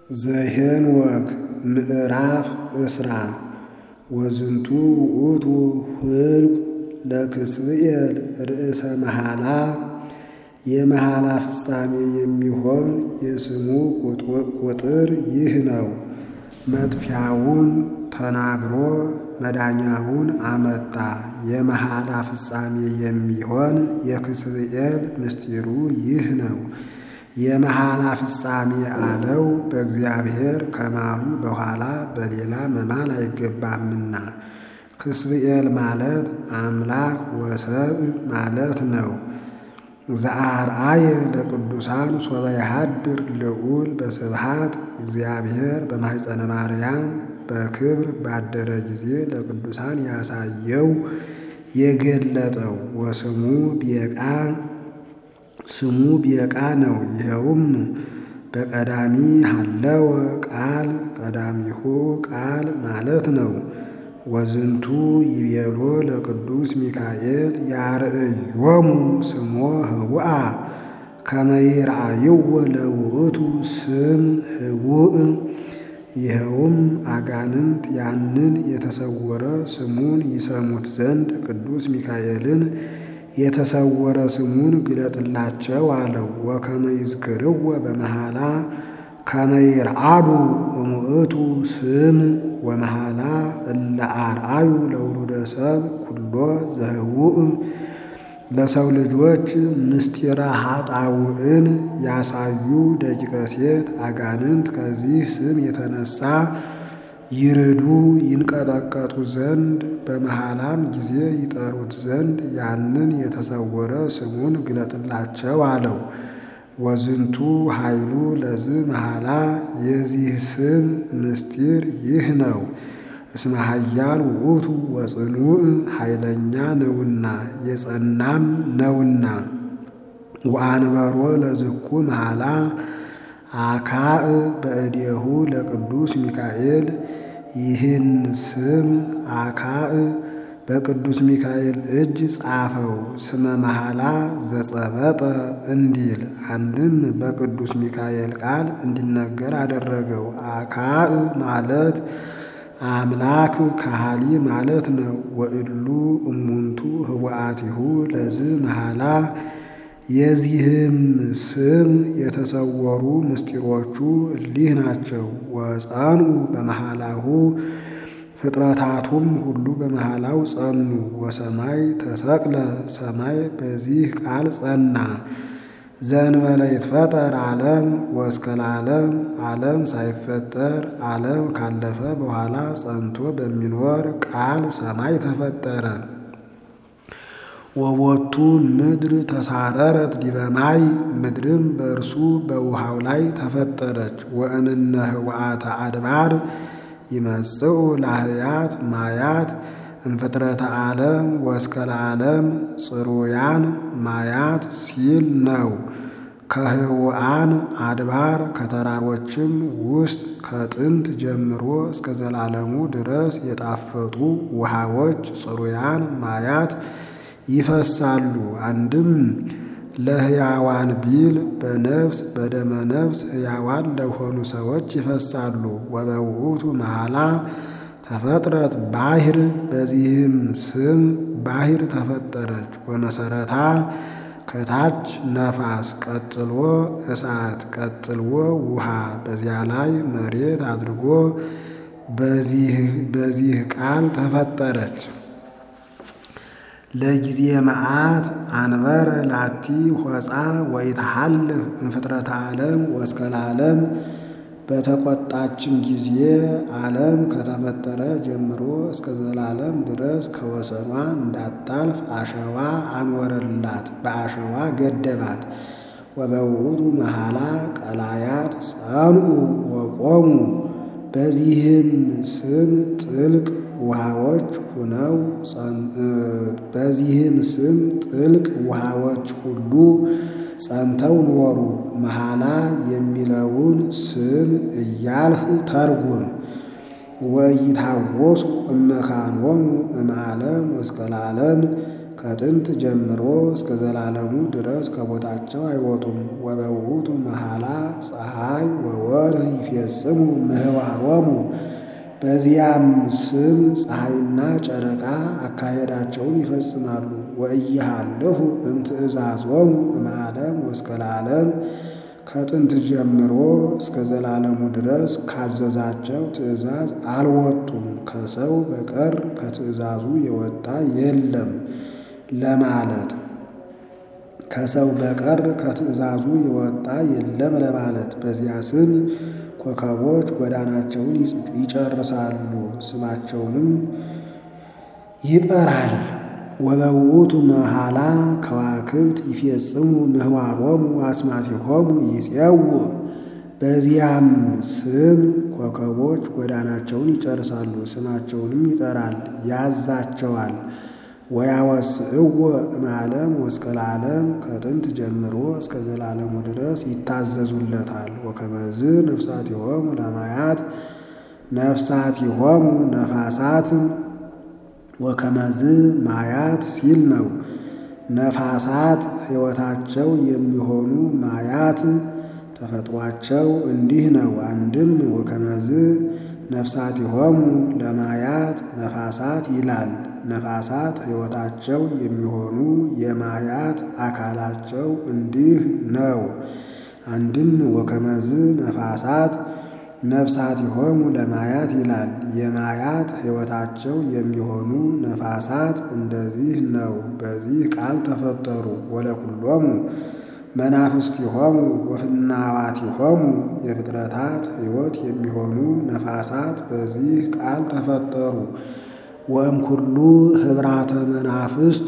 ዘኄንወክ ምዕራፍ እስራ ወዝንቱ ውእቱ ህልቁ ለክስብኤል ርእሰ መሐላ የመሐላ ፍጻሜ የሚሆን የስሙ ቁጥር ይህ ነው። መጥፊያውን ተናግሮ መዳኛውን አመጣ። የመሐላ ፍጻሜ የሚሆን የክስብኤል ምስጢሩ ይህ ነው። የመሐላ ፍጻሜ አለው በእግዚአብሔር ከማሉ በኋላ በሌላ መማል አይገባምና። ክስብኤል ማለት አምላክ ወሰብ ማለት ነው። ዘአርአየ ለቅዱሳን ሶበ የሃድር ልዑል በስብሃት እግዚአብሔር በማኅፀነ ማርያም በክብር ባደረ ጊዜ ለቅዱሳን ያሳየው የገለጠው ወስሙ ቤቃ ስሙ ቤቃ ነው። ይኸውም በቀዳሚ ሀለወ ቃል ቀዳሚሁ ቃል ማለት ነው። ወዝንቱ ይቤሎ ለቅዱስ ሚካኤል ያርእዮሙ ስሞ ህቡአ ከመ ይርአይዎ ለውእቱ ስም ህቡእ። ይኸውም አጋንንት ያንን የተሰወረ ስሙን ይሰሙት ዘንድ ቅዱስ ሚካኤልን የተሰወረ ስሙን ግለጥላቸው አለው። ወከመ ይዝክርዎ በመሐላ ከመ ይርአዱ እሙእቱ ስም ወመሐላ እለ አርአዩ ለውሉደ ሰብ ኩሎ ዘህቡእ ለሰው ልጆች ምስጢረ ኃጣውእን ያሳዩ ደቂቀ ሴት አጋንንት ከዚህ ስም የተነሳ ይርዱ ይንቀጠቀጡ ዘንድ በመሐላም ጊዜ ይጠሩት ዘንድ ያንን የተሰወረ ስሙን ግለጥላቸው አለው። ወዝንቱ ኃይሉ ለዝ መሐላ የዚህ ስም ምስጢር ይህ ነው። እስመ ኃያል ውእቱ ወጽኑዕ ኃይለኛ ነውና የጸናም ነውና። ወአንበሮ ለዝኩ መሐላ አካእ በእዴሁ ለቅዱስ ሚካኤል ይህን ስም አካእ በቅዱስ ሚካኤል እጅ ጻፈው። ስመ መሐላ ዘጸበጠ እንዲል አንድም በቅዱስ ሚካኤል ቃል እንዲነገር አደረገው። አካእ ማለት አምላክ ካሃሊ ማለት ነው። ወእሉ እሙንቱ ህቡአቲሁ ለዝ መሐላ የዚህም ስም የተሰወሩ ምስጢሮቹ እሊህ ናቸው። ወጸኑ በመሐላሁ ፍጥረታቱም ሁሉ በመሐላው ጸኑ። ወሰማይ ተሰቅለ ሰማይ በዚህ ቃል ጸና። ዘእንበለ ይትፈጠር ዓለም ወእስከ ለዓለም ዓለም ሳይፈጠር ዓለም ካለፈ በኋላ ጸንቶ በሚኖር ቃል ሰማይ ተፈጠረ። ወቦቱ ምድር ተሳረረት ዲበ ማይ ምድርም በእርሱ በውሃው ላይ ተፈጠረች። ወእምነ ህውአተ አድባር ይመጽኡ ላህያት ማያት እንፍጥረተ ዓለም ወእስከ ለዓለም ጽሩያን ማያት ሲል ነው። ከህውአን አድባር ከተራሮችም ውስጥ ከጥንት ጀምሮ እስከ ዘላለሙ ድረስ የጣፈጡ ውሃዎች ጽሩያን ማያት ይፈሳሉ። አንድም ለሕያዋን ቢል በነፍስ በደመ ነፍስ ሕያዋን ለሆኑ ሰዎች ይፈሳሉ። ወበውእቱ መሐላ ተፈጥረት ባሕር በዚህም ስም ባሕር ተፈጠረች። ወመሰረታ ከታች ነፋስ፣ ቀጥሎ እሳት፣ ቀጥሎ ውሃ፣ በዚያ ላይ መሬት አድርጎ በዚህ ቃል ተፈጠረች። ለጊዜ መዓት አንበረ ላቲ ሆፃ ወይትሐልፍ እንፍጥረተ ዓለም ወእስከ ለዓለም በተቆጣችን ጊዜ ዓለም ከተፈጠረ ጀምሮ እስከ ዘላለም ድረስ ከወሰኗ እንዳታልፍ አሸዋ አንወረላት፣ በአሸዋ ገደባት። ወበውእቱ መሐላ ቀላያት ጸንዑ ወቆሙ በዚህም ስም ጥልቅ ውሃዎች ሁነው በዚህም ስም ጥልቅ ውሃዎች ሁሉ ጸንተው ኖሩ። መሐላ የሚለውን ስም እያልህ ተርጉም። ወይታወሱ እመካኖሙ እምዓለም እስከ ለዓለም ከጥንት ጀምሮ እስከ ዘላለሙ ድረስ ከቦታቸው አይወጡም። ወበውእቱ መሐላ ፀሐይ ወወርህ ይፌጽሙ ምህዋሮሙ በዚያም ስም ፀሐይና ጨረቃ አካሄዳቸውን ይፈጽማሉ። ወእይሃልፉ እምትእዛዞሙ እምዓለም ወእስከ ለዓለም ከጥንት ጀምሮ እስከ ዘላለሙ ድረስ ካዘዛቸው ትእዛዝ አልወጡም። ከሰው በቀር ከትእዛዙ የወጣ የለም ለማለት ከሰው በቀር ከትእዛዙ የወጣ የለም ለማለት በዚያ ስም ኮከቦች ጎዳናቸውን ይጨርሳሉ፣ ስማቸውንም ይጠራል። ወበውእቱ መሐላ ከዋክብት ይፌጽሙ ምህዋሮሙ አስማቲሆሙ ይጼው በዚያም ስም ኮከቦች ጎዳናቸውን ይጨርሳሉ፣ ስማቸውንም ይጠራል፣ ያዛቸዋል። ወያወስእዎ እምዓለም ወእስከ ለዓለም ከጥንት ጀምሮ እስከ ዘላለሙ ድረስ ይታዘዙለታል። ወከመዝ ነፍሳቲሆሙ ለማያት ነፍሳቲሆሙ ነፋሳት ወከመዝ ማያት ሲል ነው። ነፋሳት ሕይወታቸው የሚሆኑ ማያት ተፈጥሯቸው እንዲህ ነው። አንድም ወከመዝ ነፍሳቲሆሙ ለማያት ነፋሳት ይላል። ነፋሳት ሕይወታቸው የሚሆኑ የማያት አካላቸው እንዲህ ነው። አንድም ወከመዝ ነፋሳት ነፍሳቲሆሙ ለማያት ይላል። የማያት ሕይወታቸው የሚሆኑ ነፋሳት እንደዚህ ነው። በዚህ ቃል ተፈጠሩ። ወለኩሎሙ መናፍስቲሆሙ ወፍናዋቲሆሙ የፍጥረታት ሕይወት የሚሆኑ ነፋሳት በዚህ ቃል ተፈጠሩ። ወእምኩሉ ኅብራተ መናፍስት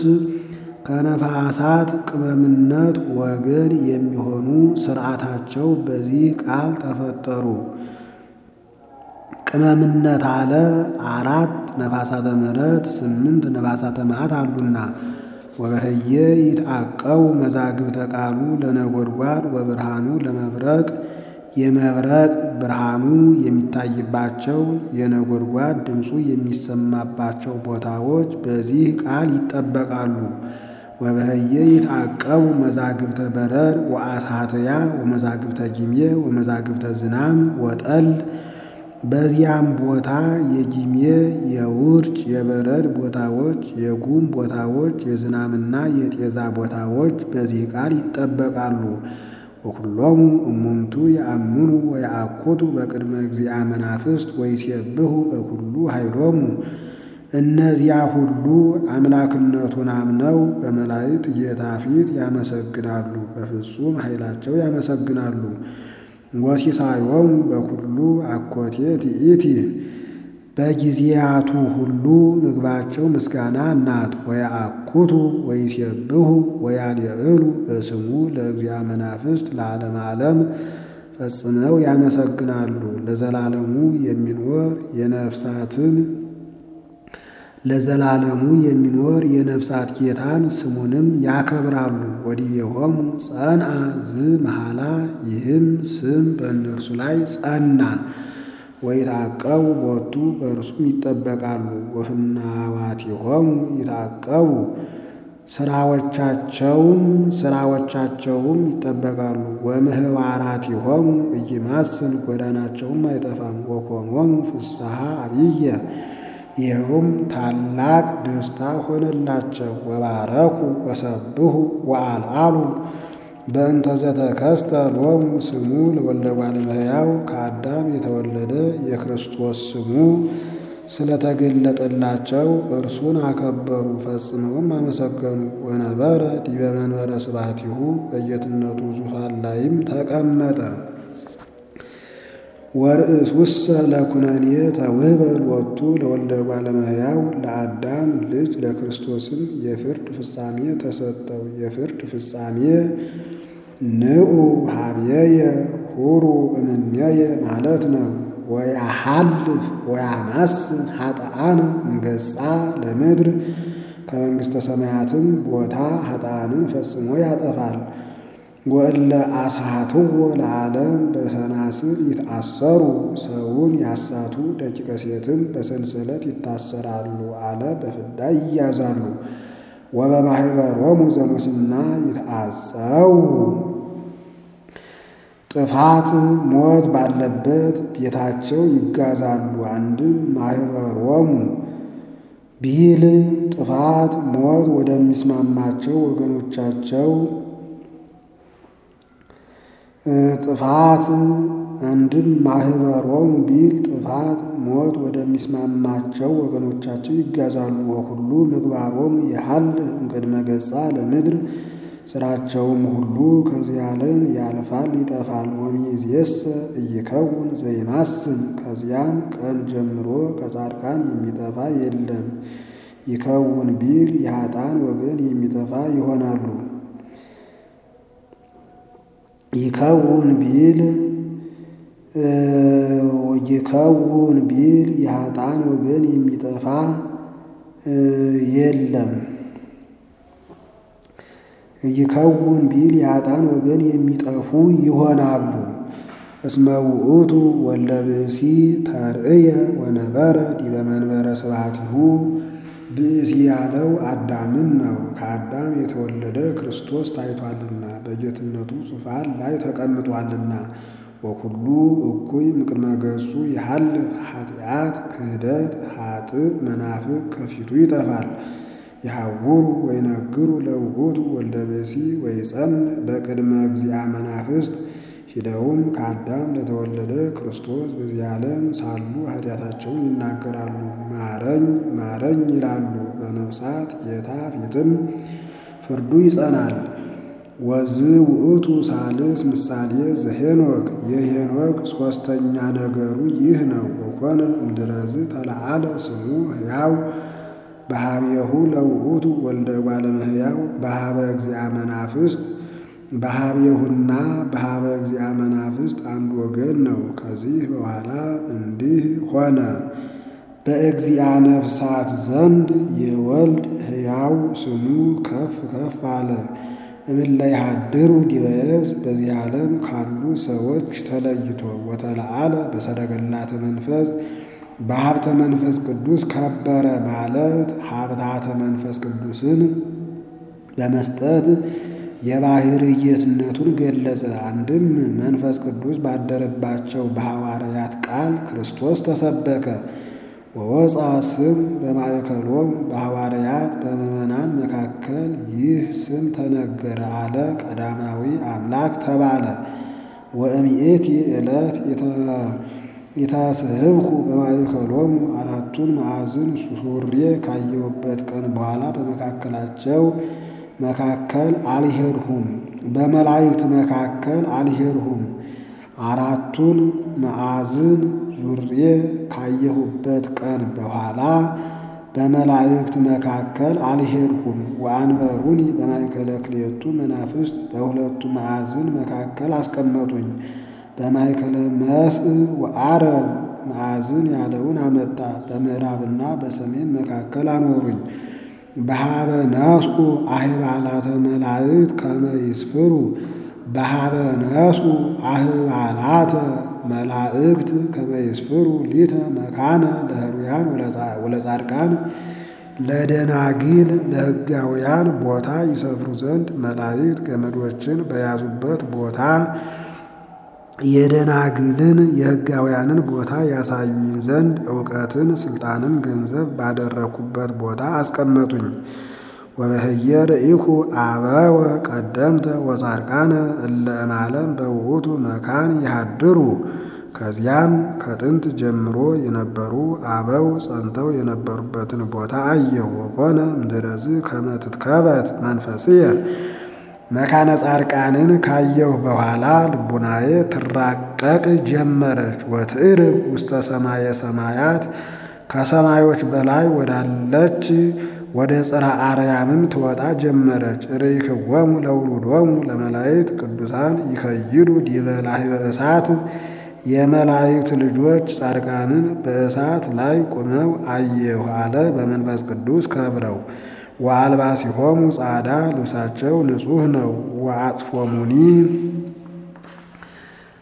ከነፋሳት ቅመምነት ወገን የሚሆኑ ሥርዓታቸው በዚህ ቃል ተፈጠሩ። ቅመምነት አለ አራት ነፋሳተ ምሕረት ስምንት ነፋሳተ መዓት አሉና ወበህየ ይትዐቀቡ መዛግብተ ቃሉ ለነጎድጓድ ወብርሃኑ ለመብረቅ የመብረቅ ብርሃኑ የሚታይባቸው የነጎድጓድ ድምፁ የሚሰማባቸው ቦታዎች በዚህ ቃል ይጠበቃሉ። ወበህየ ይትዐቀቡ መዛግብተ በረር ወአሳትያ ወመዛግብተ ጊሜ ወመዛግብተ ዝናም ወጠል በዚያም ቦታ የጊሜ የውርጭ የበረድ ቦታዎች የጉም ቦታዎች የዝናምና የጤዛ ቦታዎች በዚህ ቃል ይጠበቃሉ። ወኩሎሙ እሙንቱ የአምኑ ወየአኩቱ በቅድመ እግዚአ መናፍስት ወይሴብሑ በኩሉ ኃይሎሙ እነዚያ ሁሉ አምላክነቱን አምነው በመላእክት ጌታ ፊት ያመሰግናሉ፣ በፍጹም ኃይላቸው ያመሰግናሉ። ወሲሳዮሙ በኩሉ አኮቴት ይእቲ በጊዜያቱ ሁሉ ምግባቸው ምስጋና ናት። ወየአኩቱ ወይሴብሑ ወያልዕሉ በስሙ ለእግዚአ መናፍስት ለዓለመ ዓለም ፈጽመው ያመሰግናሉ። ለዘላለሙ የሚኖር የነፍሳትን ለዘላለሙ የሚኖር የነፍሳት ጌታን ስሙንም ያከብራሉ። ወዲቤሆሙ ጸንዐ ዝ መሐላ ይህም ስም በእነርሱ ላይ ጸና። ወይትዐቀቡ ቦቱ በእርሱም ይጠበቃሉ። ወፍናዋቲሆሙ ይትዐቀቡ ስራዎቻቸውም ስራዎቻቸውም ይጠበቃሉ። ወምህዋራቲሆሙ ኢይማስን ጎዳናቸውም አይጠፋም። ወኮኖሙ ፍስሐ አብየ ይኸውም ታላቅ ደስታ ሆነላቸው። ወባረኩ ወሰብሑ ወአልዓሉ በእንተ ዘተከስተ ሎሙ ስሙ ለወልደ እጓለ እመሕያው ከአዳም የተወለደ የክርስቶስ ስሙ ስለተገለጠላቸው እርሱን አከበሩ፣ ፈጽመውም አመሰገኑ። ወነበረ ዲበ መንበረ ስብሐቲሁ በጌትነቱ ዙፋን ላይም ተቀመጠ። ወርእሱሰ ለኩነኔ ተውህበ ሎቱ ለወልደ እጓለ እመሕያው ለአዳም ልጅ ለክርስቶስም የፍርድ ፍጻሜ ተሰጠው። የፍርድ ፍጻሜ ንዑ ሀብየየ ሁሩ እምኔየ ማለት ነው። ወያሃልፍ ወያማስን ኃጥአነ እምገጻ ለምድር ከመንግሥተ ሰማያትም ቦታ ኃጥአንን ፈጽሞ ያጠፋል። ወእለ አሳትዎ ለዓለም በሰናስል ይትአሰሩ ሰውን ያሳቱ ደቂቀ ሴትም በሰንሰለት ይታሰራሉ አለ በፍዳ ይያዛሉ። ወበማኅበሮሙ ዘሙስና ይትአጸው ጥፋት ሞት ባለበት ቤታቸው ይጋዛሉ። አንድም ማኅበሮሙ ቢል ጥፋት ሞት ወደሚስማማቸው ወገኖቻቸው ጥፋት አንድም ማኅበሮሙ ቢል ጥፋት ሞት ወደሚስማማቸው ወገኖቻቸው ይጋዛሉ። ወሁሉ ምግባሮሙ የሀል እምቅድመ ገጻ ለምድር ስራቸውም ሁሉ ከዚህ ዓለም ያልፋል ይጠፋል። ወሚእዜሰ ኢይከውን ዘይማስን ከዚያም ቀን ጀምሮ ከጻድቃን የሚጠፋ የለም። ይከውን ቢል የኃጥአን ወገን የሚጠፋ ይሆናሉ። ይከውን ቢል ይከውን ቢል የኃጥአን ወገን የሚጠፋ የለም። ይከውን ቢል የኃጥአን ወገን የሚጠፉ ይሆናሉ። እስመ ውእቱ ወልደ ብእሲ ተርእየ ወነበረ ዲበ መንበረ ስብሐቲሁ ብእሲ ያለው አዳምን ነው። ከአዳም የተወለደ ክርስቶስ ታይቷልና በጌትነቱ ዙፋን ላይ ተቀምጧልና። ወኩሉ እኩይ እምቅድመ ገጹ የሐልፍ ኃጢአት፣ ክህደት፣ ኃጥእ መናፍቅ ከፊቱ ይጠፋል። የሐውሩ ወይነግሩ ለውእቱ ወልደ ብእሲ ወይጸምዕ በቅድመ እግዚአ መናፍስት ሂደውም ከአዳም ለተወለደ ክርስቶስ በዚህ ዓለም ሳሉ ኃጢአታቸውን ይናገራሉ። ማረኝ ማረኝ ይላሉ። በነፍሳት ጌታ ፊትም ፍርዱ ይጸናል። ወዝ ውእቱ ሳልስ ምሳሌ ዘሄኖክ የሄኖክ ሦስተኛ ነገሩ ይህ ነው። ወኮነ እምድረዝ ተለዓለ ስሙ ሕያው በሀቤሁ ለውእቱ ወልደ እጓለ እመሕያው በሀበ እግዚአ መናፍስት በሀቤሁና በሀበ እግዚአ መናፍስት አንድ ወገን ነው። ከዚህ በኋላ እንዲህ ሆነ። በእግዚአ ነፍሳት ዘንድ የወልድ ሕያው ስሙ ከፍ ከፍ አለ። እምእለ ይሃድሩ ዲበ የብስ በዚህ ዓለም ካሉ ሰዎች ተለይቶ ወተለዓለ በሰረገላተ መንፈስ በሀብተ መንፈስ ቅዱስ ከበረ ማለት ሀብታተ መንፈስ ቅዱስን በመስጠት የባሕርይ ጌትነቱን ገለጸ። አንድም መንፈስ ቅዱስ ባደረባቸው በሐዋርያት ቃል ክርስቶስ ተሰበከ። ወወፃ ስም በማእከሎም በሐዋርያት በምዕመናን መካከል ይህ ስም ተነገረ አለ። ቀዳማዊ አምላክ ተባለ። ወእምኤቲ ዕለት የታስህብኩ በማእከሎሙ አራቱን ማዕዝን ሱሬ ካየሁበት ቀን በኋላ በመካከላቸው መካከል አልሄድሁም። በመላእክት መካከል አልሄድሁም። አራቱን ማዕዝን ዙሬ ካየሁበት ቀን በኋላ በመላእክት መካከል አልሄድሁም። ወአንበሩኒ በማእከለ ክልኤቱ መናፍስት በሁለቱ ማዕዝን መካከል አስቀመጡኝ። በማእከለ መስእ ወዓረብ ማዕዝን ያለውን አመጣ። በምዕራብና በሰሜን መካከል አኖሩኝ። በሀበ ነስኡ አህባላተ መላእክት ከመ ይስፍሩ በሀበ ነስኡ አህባላተ መላእክት ከመ ይስፍሩ ሊተ መካነ ለህሩያን ወለጻድቃን ለደናግል ለሕጋውያን ቦታ ይሰፍሩ ዘንድ መላእክት ገመዶችን በያዙበት ቦታ የደናግልን የሕጋውያንን ቦታ ያሳዩኝ ዘንድ እውቀትን ስልጣንን ገንዘብ ባደረግኩበት ቦታ አስቀመጡኝ። ወበህየ ርኢኩ አበወ ቀደምተ ወጻድቃነ እለ እማለም በውእቱ መካን ይሃድሩ። ከዚያም ከጥንት ጀምሮ የነበሩ አበው ጸንተው የነበሩበትን ቦታ አየሁ። ወኮነ እምድረዝ ከመ ትትከበት መንፈስየ መካነ ጻድቃንን ካየሁ በኋላ ልቡናዬ ትራቀቅ ጀመረች። ወትዕርግ ውስተ ሰማየ ሰማያት ከሰማዮች በላይ ወዳለች ወደ ጽርሐ አርያምም ትወጣ ጀመረች። ርኢክዎሙ ለውሉዶሙ ለመላእክት ቅዱሳን ይከይዱ ዲበ ላህበ እሳት የመላእክት ልጆች ጻድቃንን በእሳት ላይ ቆመው አየሁ አለ። በመንፈስ ቅዱስ ከብረው ወአልባሲሆሙ ጻዕዳ ልብሳቸው ንጹሕ ነው። ወአጽፎሙኒ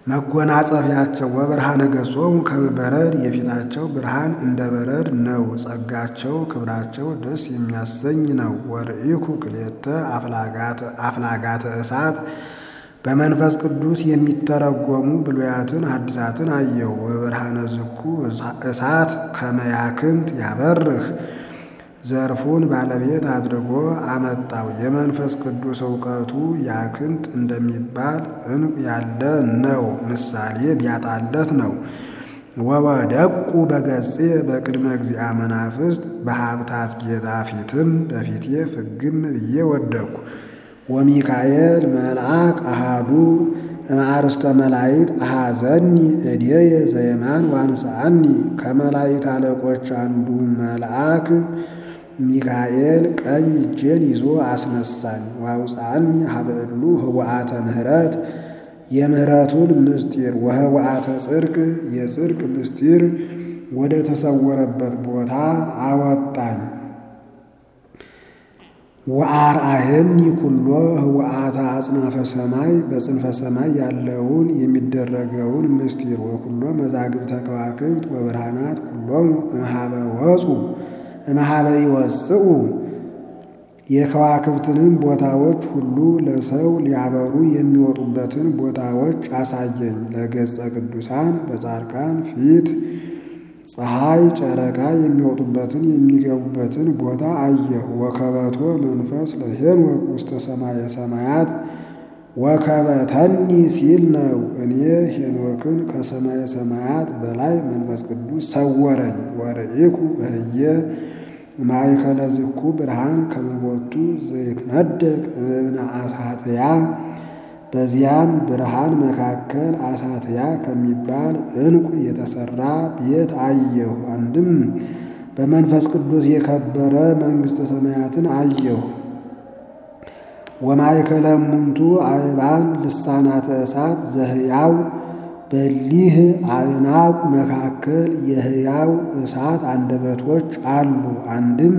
መጎናጸፊያቸው ወብርሃነ ገጾሙ ከመ በረድ የፊታቸው ብርሃን እንደ በረድ ነው። ጸጋቸው ክብራቸው ደስ የሚያሰኝ ነው። ወርኢኩ ክልኤተ አፍላጋተ እሳት በመንፈስ ቅዱስ የሚተረጎሙ ብሉያትን ሐዲሳትን አየሁ። ወብርሃነ ዝኩ እሳት ከመ ያክንት ያበርህ ዘርፉን ባለቤት አድርጎ አመጣው። የመንፈስ ቅዱስ እውቀቱ ያክንት እንደሚባል ዕንቁ ያለ ነው። ምሳሌ ቢያጣለት ነው። ወወደቁ በገጼ በቅድመ እግዚአ መናፍስት በሀብታት ጌታ ፊትም በፊቴ ፍግም ብዬ ወደቅኩ። ወሚካኤል መልአክ አሃዱ እምአርስተ መላይት አሃዘኒ እዴየ ዘየማን ዋንሳአኒ ከመላይት አለቆች አንዱ መልአክ ሚካኤል ቀኝ እጄን ይዞ አስነሳኝ። ዋውፃኒ ሀበእሉ ህወአተ ምህረት የምህረቱን ምስጢር ወህወአተ ጽድቅ የጽድቅ ምስጢር ወደ ተሰወረበት ቦታ አወጣኝ። ወአርአየኒ ኩሎ ህወአተ አጽናፈ ሰማይ በጽንፈ ሰማይ ያለውን የሚደረገውን ምስጢር ወኩሎ መዛግብተ ከዋክብት ወብርሃናት ኩሎሙ እምሃበ ወፁ እምሃበ ይወፅኡ የከዋክብትንም ቦታዎች ሁሉ ለሰው ሊያበሩ የሚወጡበትን ቦታዎች አሳየኝ። ለገጸ ቅዱሳን በጻድቃን ፊት ፀሐይ፣ ጨረቃ የሚወጡበትን የሚገቡበትን ቦታ አየሁ። ወከበቶ መንፈስ ለሄኖክ ውስተ ሰማየ ሰማያት ወከበተኒ ሲል ነው። እኔ ሄኖክን ከሰማየ ሰማያት በላይ መንፈስ ቅዱስ ሰወረኝ። ወርኢኩ በህየ ማእከለ ዝኩ ብርሃን ከመቦቱ ዘይትነደቅ እብነ አሳትያ በዚያም ብርሃን መካከል አሳትያ ከሚባል ዕንቁ የተሰራ ቤት አየሁ። አንድም በመንፈስ ቅዱስ የከበረ መንግሥተ ሰማያትን አየሁ። ወማእከለ እሙንቱ አእባን ልሳናተ እሳት ዘህያው በሊህ አዕናቁ መካከል የህያው እሳት አንደበቶች አሉ። አንድም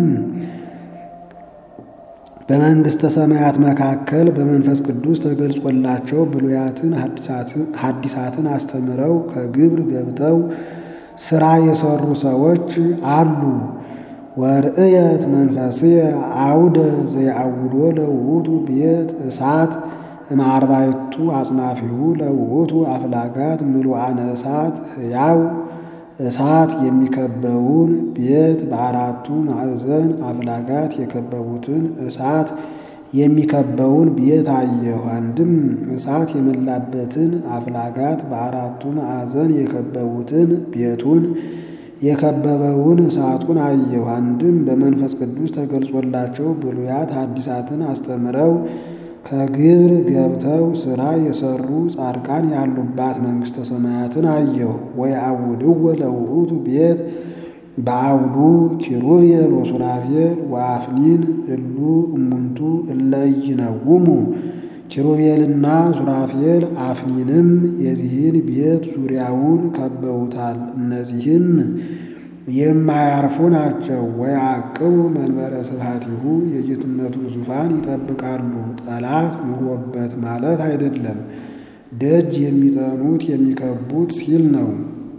በመንግሥተ ሰማያት መካከል በመንፈስ ቅዱስ ተገልጾላቸው ብሉያትን ሐዲሳትን አስተምረው ከግብር ገብተው ሥራ የሰሩ ሰዎች አሉ። ወርእየት መንፈስየ አውደ ዘየአውዶ ለውእቱ ቤት እሳት እምአርባዕቱ አጽናፊሁ ለውእቱ አፍላጋት ምሉዓነ እሳት ሕያው እሳት የሚከበውን ቤት በአራቱ ማዕዘን አፍላጋት የከበቡትን እሳት የሚከበውን ቤት አየሁ። አንድም እሳት የመላበትን አፍላጋት በአራቱ ማዕዘን የከበቡትን ቤቱን የከበበውን እሳቱን አየሁ። አንድም በመንፈስ ቅዱስ ተገልጾላቸው ብሉያት ሐዲሳትን አስተምረው ከግብር ገብተው ሥራ የሰሩ ጻድቃን ያሉባት መንግሥተ ሰማያትን አየሁ። ወየአውድወ ለውእቱ ቤት በአውዱ ኪሩቤል ወሱራፌል ወአፍኒን እሉ እሙንቱ እለ ኢይነውሙ ኪሩቤልና ሱራፌል አፍኒንም የዚህን ቤት ዙሪያውን ከበውታል። እነዚህም የማያርፉ ናቸው። ወያዕቅቡ መንበረ ስብሐቲሁ የጌትነቱን ዙፋን ይጠብቃሉ። ጠላት ኑሮበት ማለት አይደለም። ደጅ የሚጠኑት የሚከቡት ሲል ነው።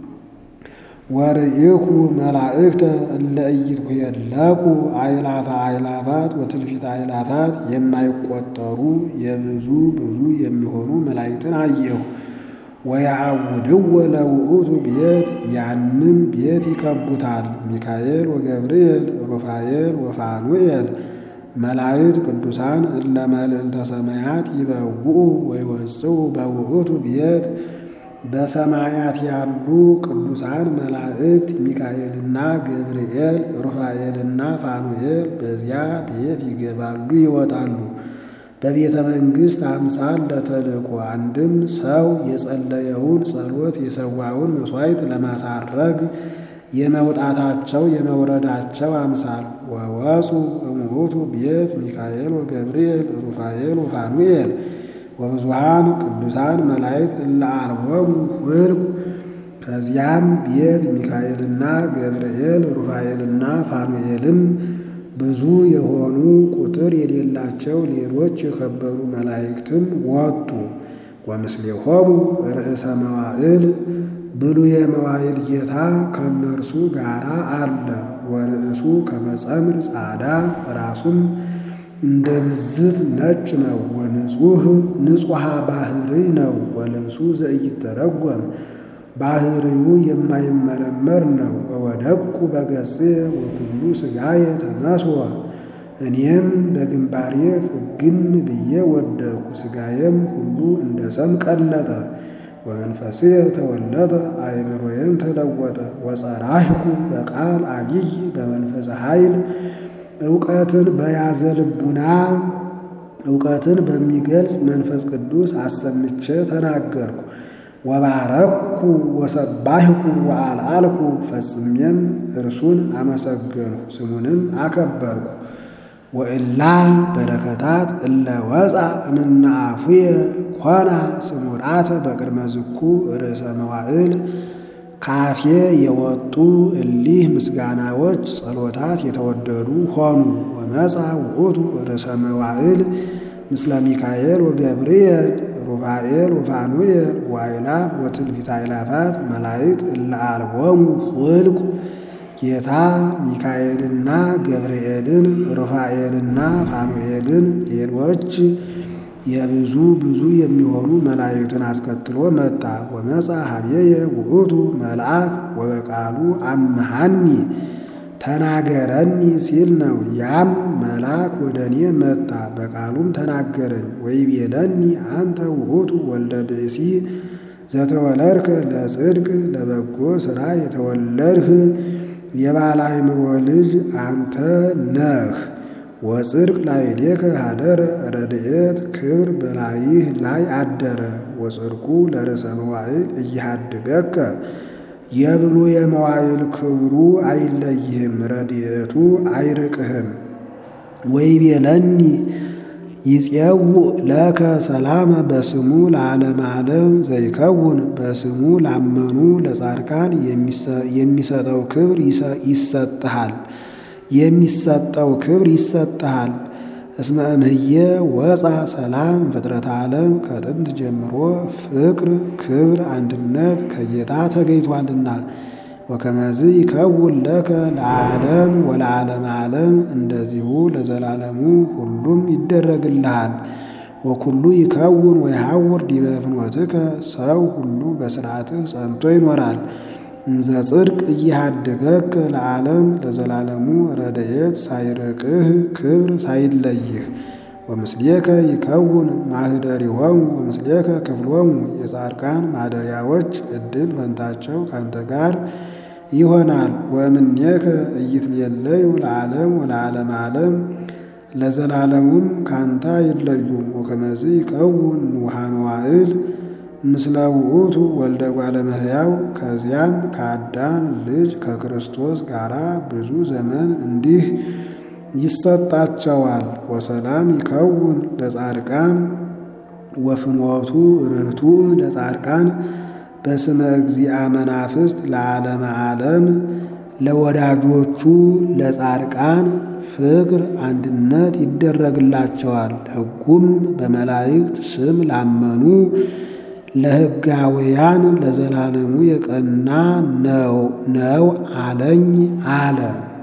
ወርኢኩ መላእክተ እለ ኢይትኄለቁ አእላፈ አእላፋት ወትልፊተ አእላፋት የማይቆጠሩ የብዙ ብዙ የሚሆኑ መላእክትን አየሁ። ወየአውድወ ለውእቱ ቤት ያንም ቤት ይከቡታል። ሚካኤል ወገብርኤል ሩፋኤል ወፋኑኤል መላእክት ቅዱሳን እለ መልዕልተ ሰማያት ይበውኡ ወይወፅኡ በውእቱ ቤት በሰማያት ያሉ ቅዱሳን መላእክት ሚካኤልና ገብርኤል ሩፋኤልና ፋኑኤል በዚያ ቤት ይገባሉ ይወጣሉ። በቤተ መንግሥት አምሳል ለተልእኮ አንድም ሰው የጸለየውን ጸሎት የሰዋውን መሥዋዕት ለማሳረግ የመውጣታቸው የመውረዳቸው አምሳል ወወፁ እሙቱ ቤት ሚካኤል ወገብርኤል ሩፋኤል ወፋኑኤል ወብዙሃን ቅዱሳን መላእክት እለ አልቦሙ ፍርቅ ከዚያም ቤት ሚካኤልና ገብርኤል ሩፋኤልና ፋኑኤልም ብዙ የሆኑ ቁጥር የሌላቸው ሌሎች የከበሩ መላእክትም ወጡ። ወምስሌሆሙ ርእሰ መዋዕል ብሉየ መዋዕል ጌታ ከእነርሱ ጋራ አለ። ወርእሱ ከመጸምር ጻዳ ራሱም እንደ ብዝት ነጭ ነው። ወንጹህ ንጹሐ ባህርይ ነው። ወልብሱ ዘኢይተረጎም ባህርዩ የማይመረመር ነው። ወወደቁ በገጽ ወኩሉ ሥጋየ ተመስወ እኔም በግንባሬ ፍግም ብዬ ወደቁ፣ ሥጋዬም ሁሉ እንደ ሰም ቀለጠ። ወመንፈሴ ተወለጠ አእምሮዬም ተለወጠ። ወጸራህኩ በቃል አቢይ በመንፈሰ ኃይል እውቀትን በያዘ ልቡና እውቀትን በሚገልጽ መንፈስ ቅዱስ አሰምቼ ተናገርኩ። ወባረኩ ወሰባህኩ ወአልአልኩ ፈጽሜም እርሱን አመሰገንሁ ስሙንም አከበርኩ። ወእላ በረከታት እለ ወፃ እምነ አፉየ ኮና ስሙራተ በቅድመ ዝኩ ርእሰ መዋዕል ካፌ የወጡ እሊህ ምስጋናዎች ጸሎታት የተወደዱ ሆኑ። ወመፃ ውእቱ ርእሰ መዋዕል ምስለ ሚካኤል ወገብርኤል ሩፋኤል ወፋኑኤል ዋይላፍ ወትንቢተ አእላፋት መላእክት እለ አልቦሙ ውልቁ ጌታ ሚካኤልና ገብርኤልን ሩፋኤልና ፋኑኤልን ሌሎች የብዙ ብዙ የሚሆኑ መላእክትን አስከትሎ መጣ። ወመፃ ሀቤየ ውእቱ መልአክ ወበቃሉ አምሃኒ ተናገረኒ ሲል ነው። ያም መልአክ ወደ እኔ መጣ፣ በቃሉም ተናገረኝ። ወይቤለኒ አንተ ውእቱ ወልደ ብእሲ ዘተወለድከ ለጽድቅ ለበጎ ሥራ የተወለድህ የባለ አእምሮ ልጅ አንተ ነህ። ወጽድቅ ላዕሌከ ሀደረ ረድኤት ክብር በላይህ ላይ አደረ። ወጽድቁ ለርእሰ መዋዕል እያሃድገከ የብሉ የመዋዕል ክብሩ አይለይህም፣ ረድኤቱ አይርቅህም። ወይቤለኒ ይፄውእ ለከ ሰላመ በስሙ ለዓለመ ዓለም ዘይከውን በስሙ ላመኑ ለጻድቃን የሚሰጠው ክብር ይሰጥሃል የሚሰጠው ክብር ይሰጥሃል። እስመ እምህየ ወፃ ሰላም ፍጥረት ዓለም ከጥንት ጀምሮ ፍቅር፣ ክብር፣ አንድነት ከጌታ ተገኝቷልና። ወከመዝ ይከውን ለከ ለዓለም ወለዓለመ ዓለም እንደዚሁ ለዘላለሙ ሁሉም ይደረግልሃል። ወኩሉ ይከውን ወይሐውር ዲበ ፍኖትከ ሰው ሁሉ በሥርዓትህ ጸንቶ ይኖራል። እንዘ ጽድቅ እያሃድገከ ለዓለም ለዘላለሙ ረድኤት ሳይርቅህ ክብር ሳይለይህ። ወምስሌከ ይከውን ማኅደሪሆሙ ወምስሌከ ክፍሎሙ የጻድቃን ማደሪያዎች ዕድል ፈንታቸው ካንተ ጋር ይሆናል። ወእምኔከ ኢይትሌለዩ ለዓለም ወለዓለመ ዓለም ለዘላለሙም ካንተ አይለዩም። ወከመዝ ይከውን ውሃ መዋዕል ምስለ ውእቱ ወልደ እጓለ እመሕያው ከዚያም ከአዳም ልጅ ከክርስቶስ ጋር ብዙ ዘመን እንዲህ ይሰጣቸዋል። ወሰላም ይከውን ለጻድቃን ወፍኖቱ ርቱዕ ለጻድቃን በስመ እግዚአ መናፍስት ለዓለመ ዓለም ለወዳጆቹ ለጻድቃን ፍቅር አንድነት ይደረግላቸዋል። ሕጉም በመላእክት ስም ላመኑ ለሕጋውያን ለዘላለሙ የቀና ነው ነው አለኝ አለ።